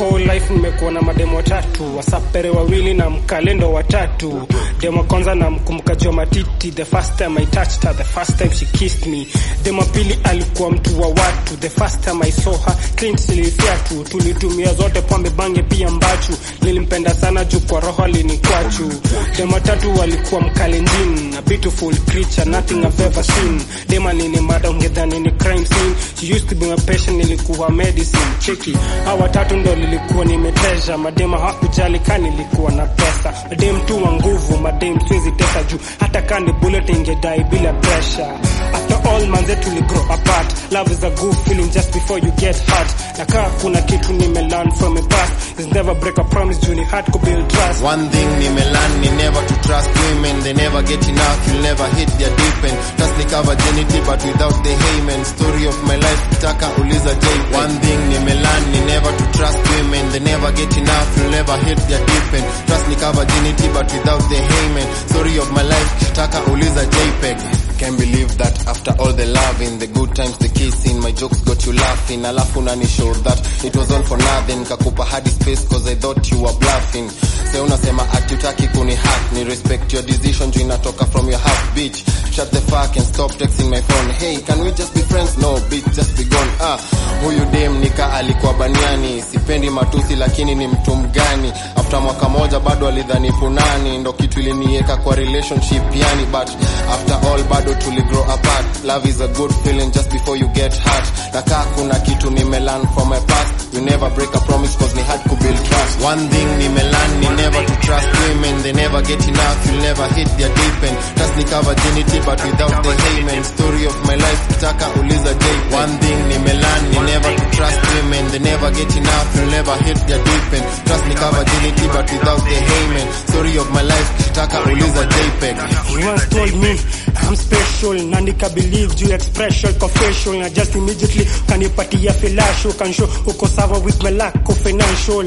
whole life nimekuwa na mademo watatu wasapere wawili na mkalendo watatu demo kwanza na mkumbukaji wa matiti the first time i touched her the first time she kissed me demo pili alikuwa mtu wa watu the first time i saw her clean silifyatu tulitumia zote pombe bange pia mbachu nilimpenda sana juu kwa roho alinikwachu demo tatu walikuwa mkalenjin a beautiful creature nothing i've ever seen dema nini mada ungedhani ni crime scene she used to be my patient nilikuwa medicine cheki hawa tatu ndo lilikuwa nimetesha madema hakujali ka nilikuwa na pesa madem tu wa nguvu madem siwezi tesa juu hata ka ni bullet ingedai bila pressure after all manze tuli grow apart love is a good feeling just before you get hurt na kaa kuna kitu nimelearn from a past is never break a promise juu ni hard to build trust One thing nimelearn ni never to trust women They never get enough, you'll never hit their deep end Trust ni cover virginity but without the hymen Story of my life, kitaka uliza J One thing nimelearn ni never to trust women They never get enough, you'll never hit their deep end Trust ni cover virginity but without the hymen Story of my life, kitaka uliza JPEG Can't believe that after all the loving, the good times, the kissing, my jokes got you laughing. Alafu nani showed that it was all for nothing. Kakupa hadi space cause I thought you were bluffing. Say unasema ati utaki kuni hack, ni respect your decision juu inatoka from your heart, bitch. Shut the fuck and stop texting my phone. Hey, can we just be friends? No, bitch, just be gone. Ah, huyu dem nika alikuwa baniani. Sipendi matusi lakini ni mtu mgani? After mwaka moja bado alidhani funani, ndo kitu iliniweka kwa relationship yani, but after all bado tuli grow apart. Love is a good feeling just before you get hurt. Na kaa kuna kitu nimelearn from my past. You never break a promise cause ni hard to build trust. One thing nimelearn ni never to trust women. They never get enough, you'll never hit their deep end. Trust ni cover virginity but without the hymen. Story of my life, kitaka uliza J. One thing nimelearn ni never to trust women. They never get enough, you'll never hit their deep end. Trust ni cover virginity but without the hymen. Story of my life, kitaka uliza JPEG. He once told me I'm special na nika believe juu expression confession na just immediately kanipatia filasho can show uko sawa with my lack of financial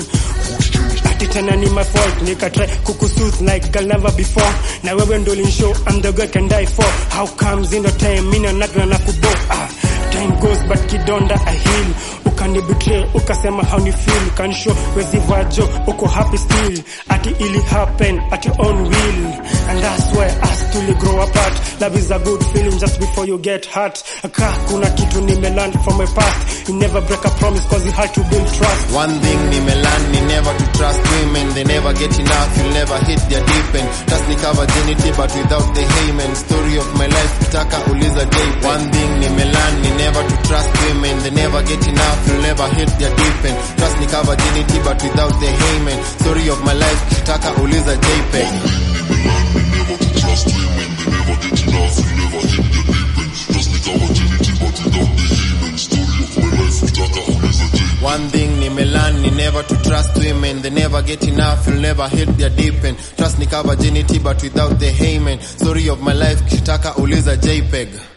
ati tena ni my fault nika try kukusooth like girl never before na wewe ndo linshow I'm the girl can die for how comes in the time mina nagna na kubo ah, time goes but kidonda I heal ukani betray ukasema how ni feel can show wezi vajo uko happy still ati ili happen at your own will and that's why us tuli grow apart love is a good feeling just before you get hurt ka kuna kitu nimelearn from my past you never break a promise cause you had to build trust One thing nimelearn ni never to trust women. They never get enough, you'll never hit their deep end. Trust ni cover virginity but without the hymen. Story of my life, kitaka uliza J. One thing nimelearn ni never to trust women. They never get enough, you'll never hit their deep end. Trust ni cover virginity but without the hymen. Story of my life, kitaka uliza JPEG. never to trust women. They never get enough, you never hit the deep end. Just like our virginity, but without the hymen. Story of my life, kitaka uliza J. One thing nimelearn ni never to trust women. They never get enough, you'll never hit their deep end. Trust ni cover virginity but without the hymen. Story of my life, kitaka uliza JPEG.